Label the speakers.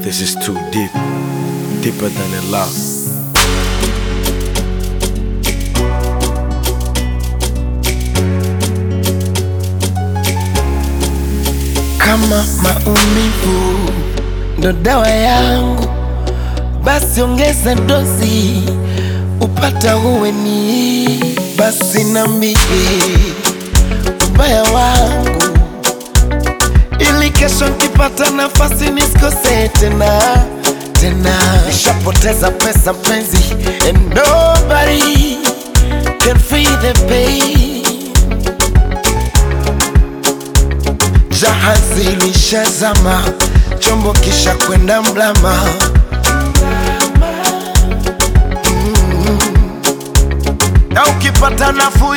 Speaker 1: This is too deep, deeper than a love.
Speaker 2: Kama maumivu ndo dawa yangu, basi ongeza dozi upata uweni. Basi nambie ubaya wangu, ili kesho nkipata nafasi nisikose tena tena. Nishapoteza pesa mpenzi, and nobody can feel the pain. Jahazi lishazama, chombo kisha kwenda mlama. Mm. Na ukipata nafuu